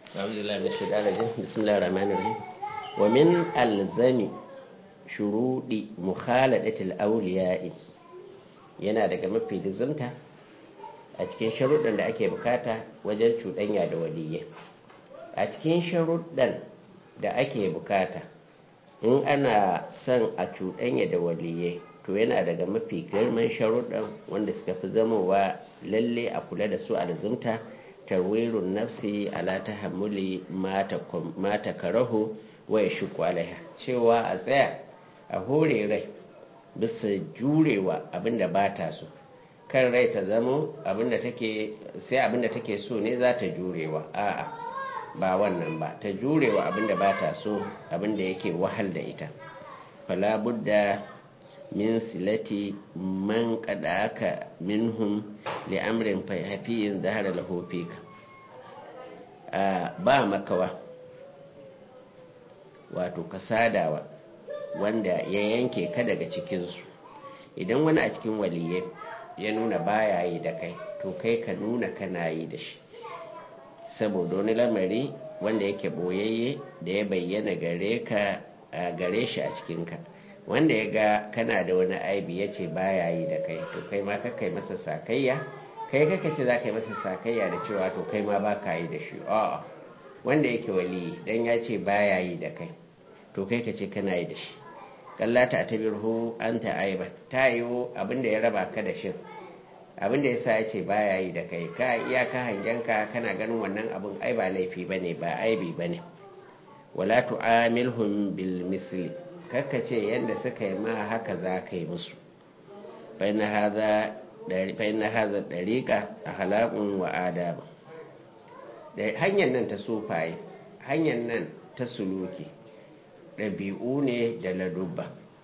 أعوذ بالله من الشيطان الرجيم بسم الله الرحمن الرحيم ومن ألزم شروط مخالطة الأولياء yana daga mafi lizimta a cikin sharuɗan da ake bukata wajen cuɗanya da waliyyai a cikin sharuɗan da ake bukata in ana son a cuɗanya da waliyyai to yana daga mafi girman sharuɗan wanda suka fi zamowa lalle a kula da su a lizimta tarwirun nafsi ala tahammuli mata karahu wa ya shuku alaiha cewa a tsaya a hore rai bisa jurewa abinda ba ta so kan rai ta zamo abinda take sai abinda take so ne za ta jurewa a'a ba wannan ba ta jurewa abinda ba ta so abinda yake wahal da ita fala budda min silati man qadaka minhum li amrin fahiyin zahara lahu fika ba makawa wato kasadawa wanda ya yanke ka daga cikinsu idan wani a cikin waliyai ya nuna baya yi da kai to kai ka nuna kana yi da shi saboda wani lamari wanda yake boyayye da ya bayyana gare ka gare shi a cikinka wanda ya ga kana da wani aibi ya ce baya yi da kai to kai ma kakai masa sakayya kai kaka ce za ka yi masa sakayya da cewa to kai ma ba ka yi da shi a'a wanda yake wali dan ya ce baya yi da kai to kai ka ce kana yi da shi kallata ta birhu an ta aiba ta yiwu abinda ya raba ka da shi abinda ya sa ya ce baya yi da kai ka iyaka hangenka kana ganin wannan abin ai ba laifi ba ne ba aibi ba ne wala tu'amilhum bil misli kakka ce yadda suka yi ma haka za ka yi musu fa'in na haza ɗariƙa a halakun wa adaba hanyar nan ta sufaye hanyar nan ta suluki ɗabi'u ne da ladubba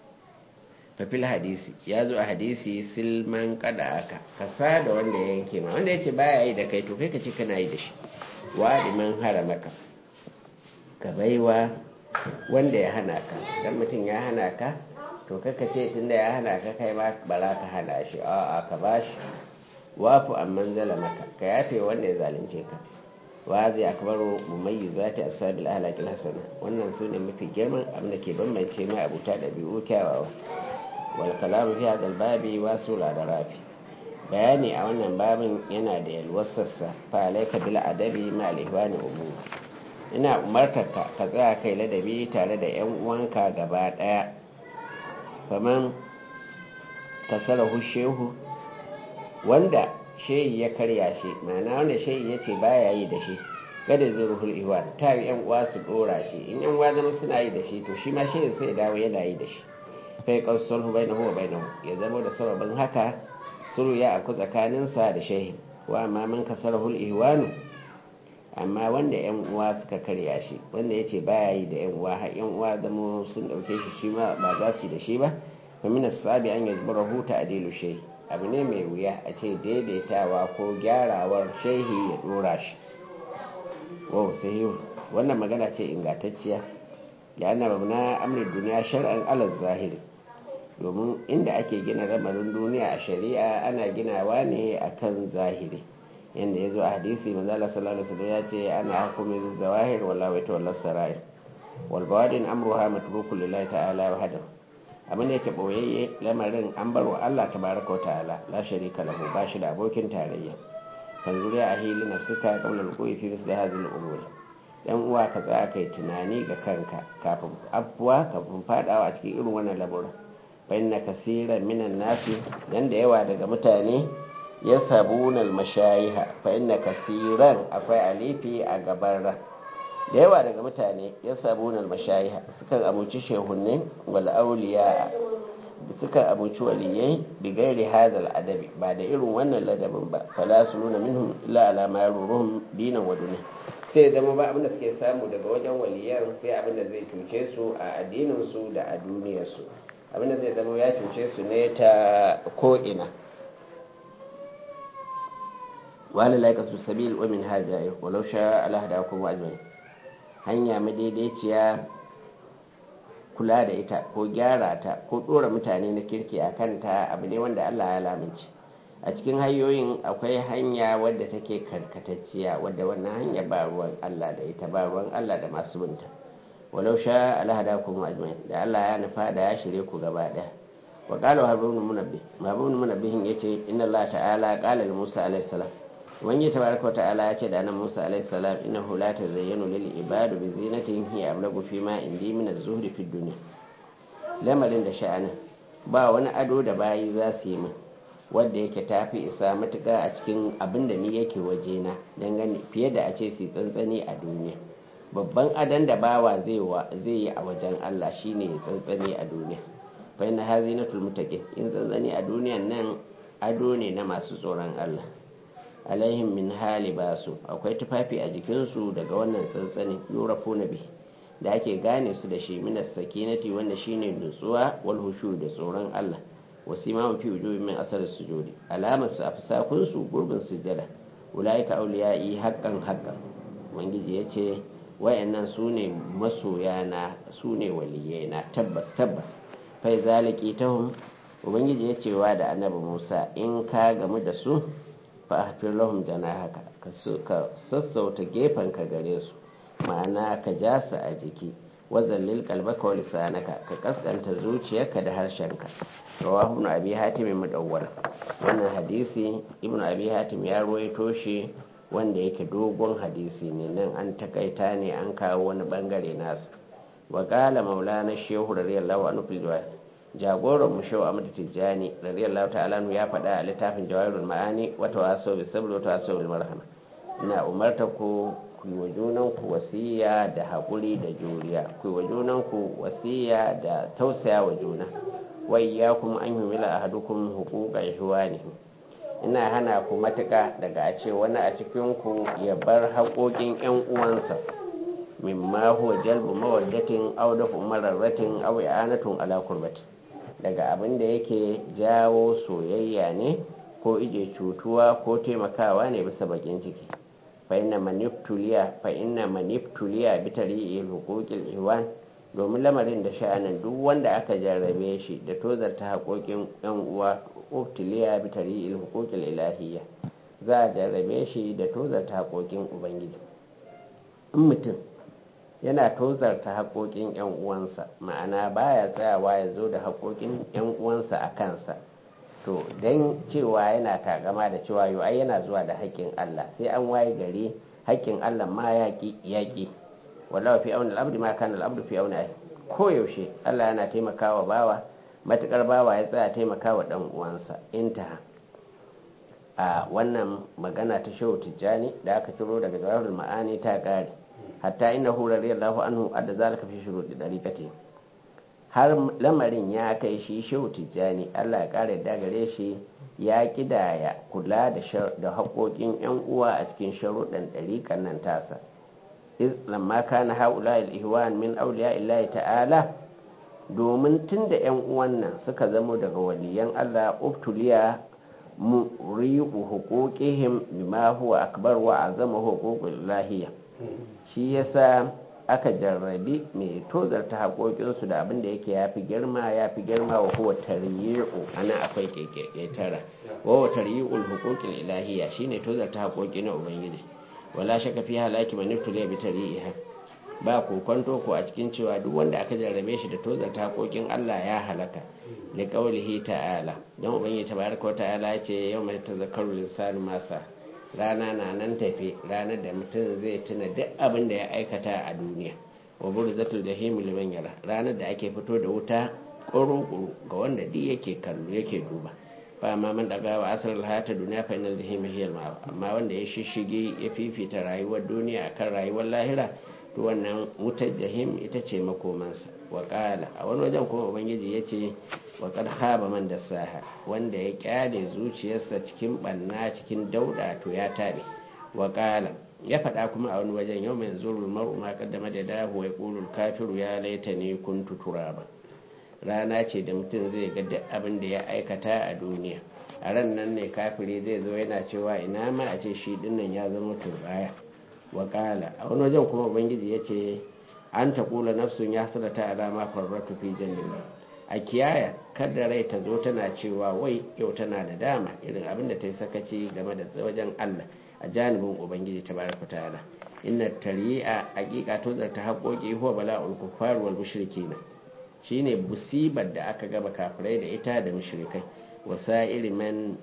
fafil hadisi ya zo a hadisi silman kada aka kasa da wanda ya yanke ma wanda ya ce baya yi da kai to kai ka ce kana yi da shi wa man haramaka ka baiwa wanda ya hana ka dan mutum ya hana ka to kaka ce tunda ya hana ka kai ma bara ka hana shi a'a ka bashi wafu amman zalamaka ka yafe wanda ya zalunce ka wa zai akbaru mumayyizati ashabil ahlakil hasana wannan sune mafi girman abin da ke bambance mai abuta da biyu kyawawa wal kalam fi hadal babi wasula da rafi bayani a wannan babin yana da yalwasarsa fa alayka bil adabi ma al ihwani umur ina umartarka ka tsaya kai ladabi tare da 'yan uwanka gaba ɗaya faman kasarahu shehu wanda shehi ya karya shi ma'ana wanda shehi ya ce baya yi da shi gada zai ruhul iwan ta yi 'yan uwa su ɗora shi in 'yan uwa zama suna yi da shi to shi ma shehin sai dawo yana yi da shi kai kawsul hu bainahu wa bainahu ya zama da sababin haka suru ya aku tsakaninsa da shehin wa amma man kasarahu ihwanu amma wanda yan uwa suka karya shi wanda ya ce baya yi da yan uwa har yan uwa zama sun dauke shi shi ma ba za su yi da shi ba famina sabi an yi zubara huta a delu shehi abu ne mai wuya a ce daidaitawa ko gyarawar shehi ya dora shi wow sai wannan magana ce ingantacciya da ana babna amrin duniya shar'an alal zahiri domin inda ake gina ramarin duniya a shari'a ana ginawa ne akan zahiri yadda ya zo a hadisi manzala sallallahu alaihi ya ce ana hukumi zawahir wala wa tawalla sarair wal bawadin amruha matrukun lillahi ta'ala wa hadahu abin da yake boyayye lamarin an bar wa Allah tabaraka ta'ala la sharika lahu ba shi da abokin tarayya kan zuriya a hili nafsika qabla al-qui fi misli hadhihi al-umur dan uwa ka tsaya kai tunani ga kanka kafin afuwa kafin fadawa a cikin irin wannan lamura fa inna kaseeran minan nasi dan da yawa daga mutane ya sabunan mashayiha fa inna kasiran akwai alifi a gaban ra da yawa daga mutane ya sabunan mashayiha sukan abuci shehunne wal auliya sukan abuci waliyai bi gairi hadal adabi ba da irin wannan ladabin ba fala su nuna minhum illa ala ma yaruruhum dinan wa dunya sai zama ba abinda suke samu daga wajen waliyan sai abinda zai cuce su a addinin su da a duniyar su abinda zai zama ya cuce su ne ta ko ina wani laika su sabil wa min hajjaye walau sha Allah da kuma ajmai hanya madaidaiciya kula da ita ko gyara ta ko dora mutane na kirki a kanta abu ne wanda Allah ya lamince a cikin hanyoyin akwai hanya wadda take karkatacciya wadda wannan hanya ba ruwan Allah da ita ba ruwan Allah da masu binta walau sha alhadakum ajmain da Allah ya nufa da ya shirye ku gaba daya wa qala habibun munabbih habibun munabbih yace inna Allah ta'ala qala li Musa alayhi salam wani tabaraka wa ta'ala ya ce da nan Musa alayhi salam innahu la tazayyanu lil ibadu bi zinatin hiya ablagu fi ma indi min az-zuhdi fi dunya lamarin da sha'anin ba wani ado da bayi za su yi min wanda yake tafi isa matuƙa a cikin abin da ni yake wajena dangane fiye da a ce su tsantsani a duniya babban adon da bawa zai yi a wajen Allah shine ya tsantsani a duniya fa inna hazinatul muttaqin in tsantsani a duniyan nan ado ne na masu tsoron Allah alaihim min hali basu akwai tufafi a jikinsu daga wannan tsantsani yurafu nabi da ake gane su da shi minas sakinati wanda shine nutsuwa wal hushu da tsoron Allah wasima fi wujuhi min asar sujudi alamar su a fisakun su gurbin sujada ulaika awliyai haqqan haqqan ubangiji yace wayannan sune masoya na sune waliyai na tabbas tabbas fai zaliki tahum ubangiji ya cewa da annabi Musa in ka gamu da su fa ahfir lahum janahaka ka sassauta gefen ka gare su ma'ana ka ja su a jiki wazallil kalbaka wa lisanaka ka kaskanta zuciyarka da harshenka rawahu ibn abi hatim mudawwar wannan hadisi ibn abi hatim ya ruwaito shi wanda yake dogon hadisi ne nan an takaita ne an kawo wani bangare nasu wa qala maulana shehu radiyallahu anhu fil jawahir jagoran mu shehu ahmad tijjani radiyallahu ta'ala ya faɗa a littafin jawahirul ma'ani wa tawasaw bis sabr wa tawasaw bil marhama ina umarta ku ku yi wa junanku wasiya da haƙuri da juriya ku yi wa junanku wasiya da tausaya wa juna wai ya kuma an yi mila a hadukun hukuka ne ina hana ku matuƙa daga a ce wani a cikinku ya bar haƙoƙin 'yan uwansa mimma huwa jalbu mawaddatin aw dafu mararratin aw i'anatun ala kurbatin daga abin da yake jawo soyayya ne ko ije cutuwa ko taimakawa ne bisa bakin ciki fa'ina maniptuliya fa'ina maniptuliya bitari hukukil iwan domin lamarin da sha'anin duk wanda aka jarrabe shi da tozarta haƙoƙin yan uwa uktuliya bitari hukukil ilahiyya za a jarrabe shi da tozarta haƙoƙin ubangiji in mutum yana tozarta haƙoƙin yan uwansa ma'ana baya tsayawa ya zo da haƙoƙin yan uwansa a kansa to don cewa yana takama da cewa yau ai yana zuwa da haƙƙin Allah sai an waye gari haƙƙin Allah ma yaƙi yaƙi wallahi fi auna al'abdi ma kana al'abdu fi auna ko yaushe Allah yana taimakawa bawa matukar bawa ya tsaya taimakawa dan uwansa intaha a wannan magana ta shehu tijjani da aka ciro daga jawahirul ma'ani ta kare hatta innahu radiyallahu anhu adda zalika fi shuruɗi dariqati har lamarin ya kai shi shehu tijjani allah ya kara da gare shi ya kidaya kula da haƙoƙin 'yan uwa a cikin sharuɗan ɗariƙan nan tasa iz lamma kana haula ihwan min auliya illahi ta'ala domin tun da 'yan uwan nan suka zamo daga waliyan allah ubtuliya muri'u huquqihim bima huwa akbar wa azama huququl lahiyya shi yasa aka jarrabi mai tozarta haƙoƙinsu da abin da yake ya fi girma ya fi girma wa huwa tariyu ana akwai ƙetara wa wa tariyu hukukin ilahiyya shine tozarta haƙoƙi na ubangiji wala shaka fi halaki man ibtuliya bi tari'iha ba kokonto ko a cikin cewa duk wanda aka jarrabe shi da tozarta haƙoƙin Allah ya halaka li qawlihi ta'ala dan ubangiji tabaraka wa ta'ala ya ce yawma tazakkaru lisanu masa rana na nan tafe ranar da mutum zai tuna duk abin da ya aikata a duniya wa burzatul jahim liman yara ranar da ake fito da wuta ƙuru ga wanda duk yake kallo yake duba fa amma man daga wa asar hayata duniya fa inal jahim hiya al amma wanda ya shishige ya fifita rayuwar duniya akan rayuwar lahira to wannan wutar jahim ita ce makomansa wa qala a wani wajen kuma ubangiji yace wa kad khaba man dasaha wanda ya kyale zuciyarsa cikin banna cikin dauda to ya tabe wa qala ya faɗa kuma a wani wajen yau mai zurul mar'u ma qaddama da dahu wa yaqulu kafiru ya laitani kuntu turaba rana ce da mutum zai ga duk abin da ya aikata a duniya a ran nan ne kafiri zai zo yana cewa ina ma a ce shi dinnan ya zama turbaya wa qala a wani wajen kuma ubangiji ya ce an taqula nafsun ya sadata ala ma farratu fi jannah a kiyaya kada rai ta zo tana cewa wai yau tana da dama irin abin da ta yi sakaci game da wajen Allah a janibin ubangiji ta baraka ta'ala inna tari'a hakika to zarta haƙoƙi huwa bala'ul kuffar wal mushrikina shine musibar da aka gaba kafirai da ita da mushrikai wasa'ir man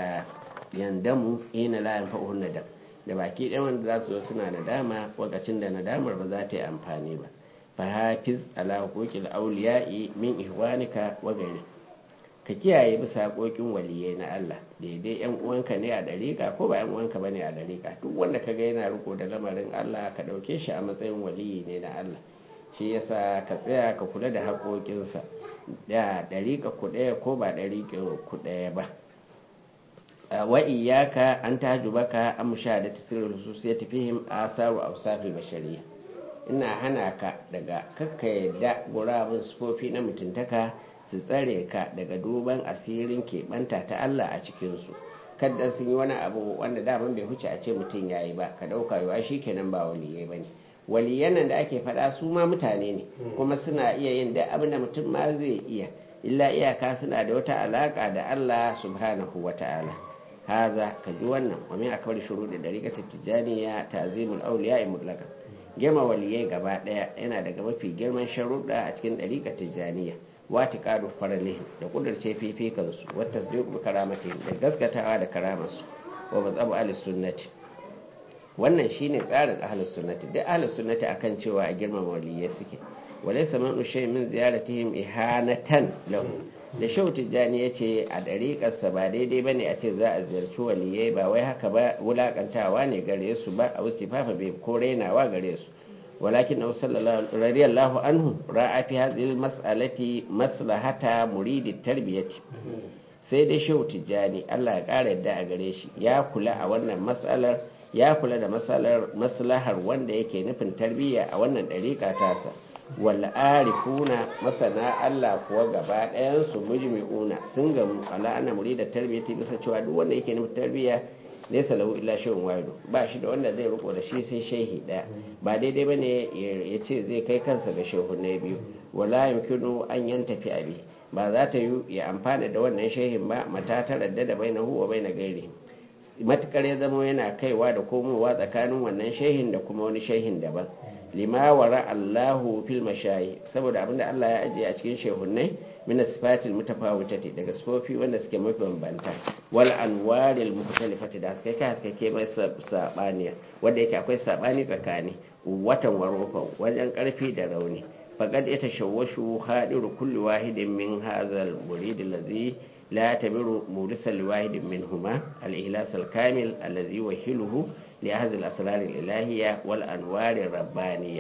yandamu ina la yanfa'uhun nadam da baki ɗaya wanda za su zo suna nadama lokacin da nadamar ba za ta yi amfani ba fa hafiz ala huquqil awliya'i min ihwanika wa ghairi ka kiyaye bisa haƙoƙin waliyai na Allah daidai yan uwanka ne a dariƙa ko ba yan uwanka bane a dariƙa duk wanda kaga yana riko da lamarin Allah ka ɗauke shi a matsayin waliyi ne na Allah shi yasa ka tsaya ka kula da haƙoƙinsa da dariƙa ku ɗaya ko ba dariƙa ku ɗaya ba wa iyaka an tahjubaka an mushahadati sirrul hususiyati fihim asaru awsafil bashariyya ina hana ka daga kakka yadda gurabun sufofi na mutuntaka su tsare ka daga duban asirin keɓanta ta Allah a cikinsu kadda sun yi wani abu wanda daman bai huce a ce mutum ya yi ba ka ɗauka yawa shi kenan ba waliyai ba ne waliyan nan da ake faɗa su ma mutane ne kuma suna iya yin da abin da mutum ma zai iya illa iyaka suna da wata alaƙa da Allah subhanahu wa ta'ala haza ka ji wannan wa min akwai shuruɗi da rikatar tijjaniya ta'zimul awliya mutlaka girma waliyai gaba ɗaya yana daga mafi girman sharuɗa a cikin ɗariƙar tijjaniya wati ƙaru faralihin da ƙudurce fifikansu wata su bi karamata da gaskatawa da karamarsu wa mazhabu ahlus sunnati wannan shine tsarin ahlus sunnati duk ahlus sunnati akan cewa a girmama waliyai suke walaysa man ushay min ziyaratihim ihanatan lahu da shau tijjani ya ce a ɗariƙarsa ba daidai ba ne a ce za a ziyarci waliyai ba wai haka ba wulaƙantawa ne gare su ba a wasu fafa bai ko rainawa gare su walakin na radiyallahu anhu ra'a fi hadhihi mas'alati maslahata muridi tarbiyati sai dai shau tijjani Allah ya ƙara yadda a gare shi ya kula a wannan mas'alar ya kula da maslahar wanda yake nufin tarbiyya a wannan ɗariƙa tasa wal'arifuna masana Allah kuwa gaba ɗayansu mujmi'una sun gamu ala ana muri da tarbiyyati bisa cewa duk wanda yake nufin tarbiyya laysa lahu illa shay'un wahidu ba shi da wanda zai riko da shi sai shehi ɗaya ba daidai bane ya ce zai kai kansa ga shehu na biyu wala yumkinu an yantafi abi ba za ta yi ya amfana da wannan shehin ba mata ta radda da bainahu wa baina gairi matukar ya zama yana kaiwa da komowa tsakanin wannan shehin da kuma wani shehin daban lima wara Allahu fil mashayi saboda abinda Allah ya ajiye a cikin shehunnai min sifatil mutafawitati daga sifofi wanda suke mabambanta wal anwaril mukhtalifati da suka kai suka ke mai sabaniya wanda yake akwai sabani tsakani watan warofa wajen karfi da rauni faqad yatashawwashu hadiru kulli wahidin min hadhal murid allazi لا يعتبر مورثا لواحد منهما الإخلاص الكامل الذي يوهله لأهل الأسرار الإلهية والأنوار الربانية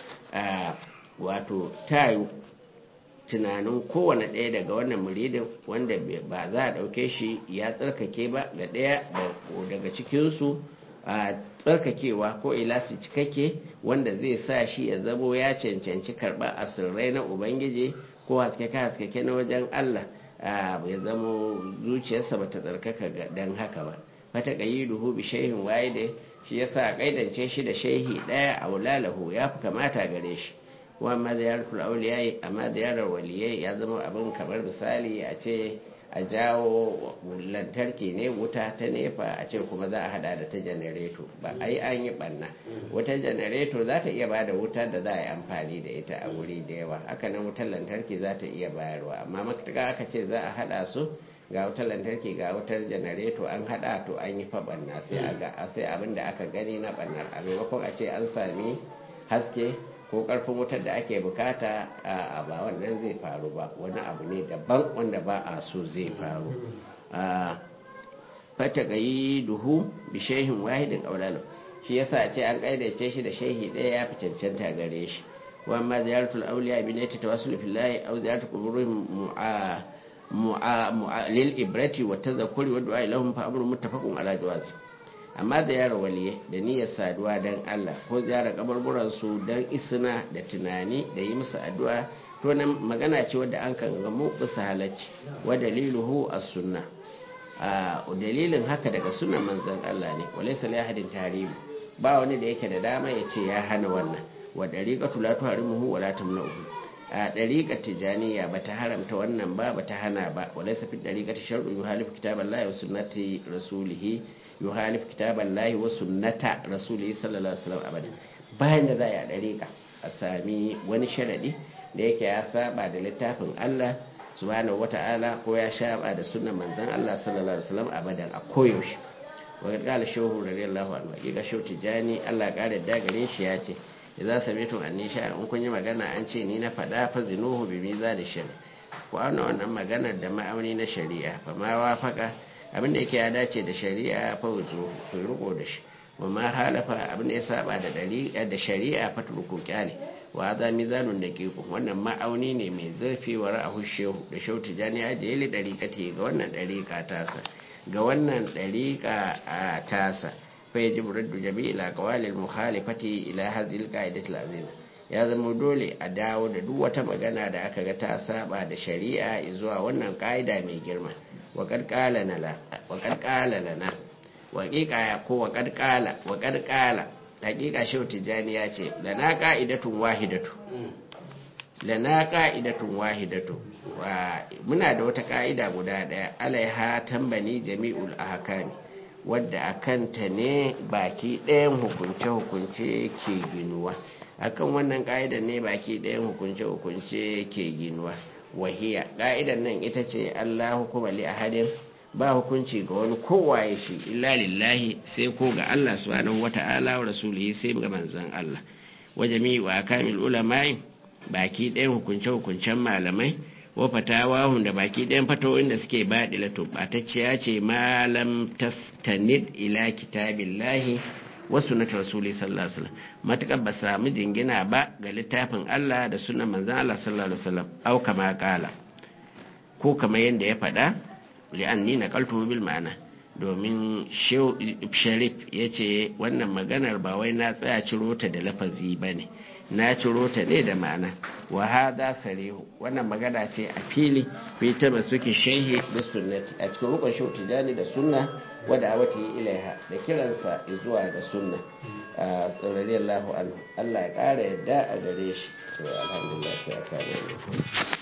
wato tayu tunanin kowane ɗaya daga wannan muridin wanda ba za a ɗauke shi ya tsarkake ba ga ɗaya daga cikinsu a tsarkakewa ko ilasi cikakke wanda zai sa shi ya zamo ya cancanci karɓa asirrai na ubangiji ko haskeke-haskeke na wajen allah ya zamo zuciyarsa ba ta tsarkaka don haka ba fata duhu bi shehin waide shi yasa a kaidance shi da shehi daya a wulalahu ya fi kamata gare shi wa amma ziyaratul auliyai amma ziyarar waliyai ya zama abin kamar misali a ce a jawo lantarki ne wuta ta nefa a ce kuma za a hada da ta janareto ba ai an yi banna wutar janareto za ta iya ba da wutar da za a yi amfani da ita a wuri da yawa hakanan wutar lantarki za ta iya bayarwa amma matuƙa aka ce za a hada su ga wutar lantarki ga wutar janareto an hada to an yi fa banna sai a ga sai abin da aka gani na bannar a maimakon a ce an sami haske ko karfin wutar da ake bukata a ba wannan zai faru ba wani abu ne daban wanda ba a so zai faru fata gayi duhu bi shehin wahidin aulalu shi yasa ce an kaidace shi da shehi ɗaya ya fi cancanta gare shi wa amma ziyaratul auliya bi ne ta tawassul fillahi aw ziyaratul quburihim mu'a lil ibrati wa tadhakkuri wa du'a lahum fa amrun muttafaqun ala jawazi amma da yara waliye da niyyar saduwa don Allah ko ziyara kabarburansu don isna da tunani da yi musu addu'a to nan magana ce wadda an kan gamu bisa halacci wa daliluhu as sunna a dalilin haka daga sunan manzon Allah ne walaysa li ahadin tahrim ba wani da yake da dama ya ce ya hana wannan wa dariqatu la tuharimuhu wa la tamna'uhu a ɗariƙar tijaniya ba ta haramta wannan ba ba ta hana ba wadai safi ɗariƙar ta sharɗu yi halif kitaban lahi wa sunnati rasulihi yi halif kitaban lahi wa sunnata rasulihi sallallahu alaihi wasallam abadan bayan da za a yi a ɗariƙa a sami wani sharaɗi da yake ya saba da littafin Allah subhanahu wata'ala ko ya saba da sunnan manzon Allah sallallahu alaihi wasallam abadan a koyaushe wa qala shehu radiyallahu anhu hakika shehu tijani Allah ya kare da gare shi ya ce idza sami'tum anni sha'a in kun yi magana an ce ni na faɗa fa zinuhu bi mizan shari ku auna wannan maganar da ma'auni na shari'a fa ma wafaka abin da yake ya dace da shari'a fa wuzu ku riko da shi wa ma halafa abin da ya saba da dariqa da shari'a fa turku kyale wa za mizanun daqiqu wannan ma'auni ne mai zurfi wa ra'ahu shehu da shehu tijani ya je li dariqati ga wannan dariqa tasa ga wannan dariqa a tasa فيجب رد جميع الأقوال المخالفة إلى هذه القاعدة العظيمة ya zama dole a dawo da duk wata magana da aka ga ta saba da shari'a zuwa wannan ka'ida mai girma wa qala lana wa qiqa ko wa qala wa qala hakika shehu tijani ya ce lana qa'idatun wahidatu lana qa'idatun wahidatu muna da wata ka'ida guda daya alaiha tambani jami'ul ahkami wadda a kanta ne baki ɗayan hukunce-hukunce ke ginuwa akan wannan ƙa'idar ne baki ɗayan hukunce-hukunce ke ginuwa wahiya ƙa'idar nan ita ce allah hukuma li ahadin ba hukunci ga wani kowaye shi illa lillahi sai ko ga allah subhanahu wata'ala wa rasulihi sai ga manzon allah wa jami'u akamil ulama'i baki ɗayan hukunce-hukuncen malamai wa fatawahun da baki ɗayan fatawoyin da suke baɗila tumbatacciya ce malam tastanid ila kitabillahi wa sunnat rasuli sallallahu alaihi wasallam matakar ba samu jingina ba ga littafin Allah da sunan manzon Allah sallallahu alaihi wasallam au kama kala ko kamar yadda ya faɗa li'anni naqaltu bil ma'ana domin sharif ya ce wannan maganar ba wai na tsaya ciro ta da lafazi ba ne na ciro ta ne da ma'ana wa hada sarihu wannan magana ce a fili fi ta suke shehi da sunnati a cikin rukun shehu tijani da sunna wadda wata yi ilaiha da kiransa zuwa ga sunna a tsirariyar lahu Allah ya ƙara yadda a gare shi to alhamdulillah sai a kare